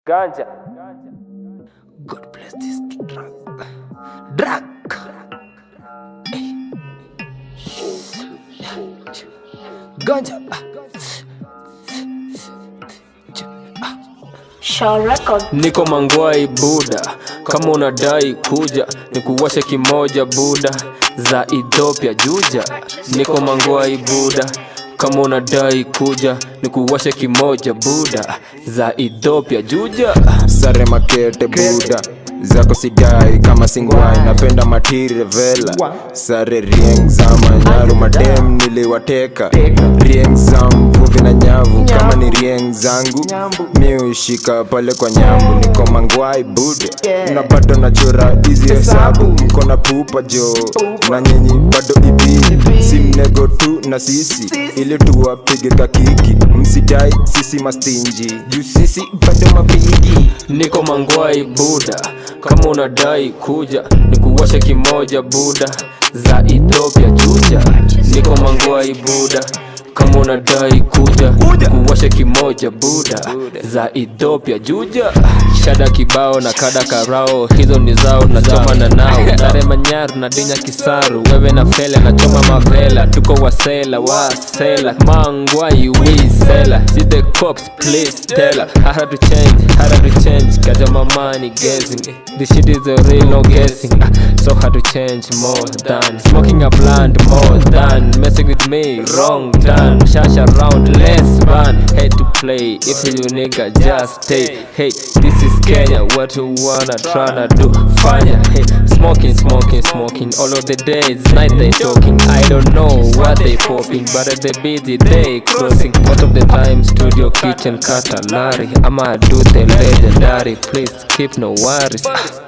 Ganja. God bless this drug. Drug. Hey. Ganja. Shaw Record. Niko mangwai buda, kama unadai kuja nikuwashe kimoja buda za Ethiopia juja. Niko mangwai buda, kama unadai kuja nikuwashe kimoja buda za Ethiopia juja. sare makete buda zako sidai kama singwai napenda matiri vela sare rieng za manyaru madem niliwateka rieng za mvuvi na nyavu kama ni rieng zangu mi ushika pale kwa nyambu niko mangwai bude na bado nachora hizi hesabu mko na pupa jo na nyinyi bado ibidi si mnego tu na sisi ili tuwapige kakiki msidai sisi mastinji juu sisi bado mapigi Niko mangwai buda, kama unadai kuja nikuwashe kimoja buda za Ethiopia juja. Niko mangwai buda, kama unadai kuja nikuwashe kimoja buda za Ethiopia juja. Shada kibao na kada karao, hizo ni zao nachoma na nao. Sare manyaru na dinya kisaru, wewe na fele nachoma mavela, tuko wasela wasela, mangwai wisela. See the cops please tell her, I had to change, I had to change, kaja my money guessing. This shit is a real no guessing, Ah, so hard to change more than smoking a blunt more than messing with me wrong done. Shash around less fun, hate to play. If you nigga just stay. Hey, this is Kenya, what you wanna tryna do? Fanya, hey, smoking, smoking, smoking. All of the days, night they talking. I don't know what they popping, but at the busy day crossing. Most of the time, studio kitchen katalari. I'ma do the legendary. Please keep no worries. Ah.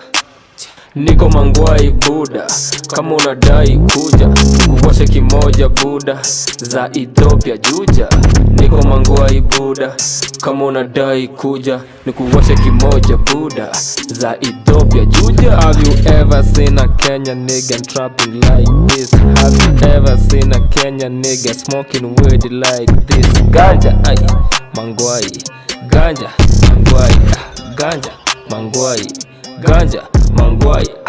Niko mangwai buda, kama unadai kuja kuwashe kimoja buda za Ethiopia juja. Niko mangwai buda, kama unadai kuja nikuwashe kimoja buda za Ethiopia juja. Have you ever seen a Kenyan nigga trapping like this? Have you ever seen a Kenyan nigga smoking weed like this? Ganja, ay, mangwai, ganja, mangwai, ah, ganja, mangwai, ganja, mangwai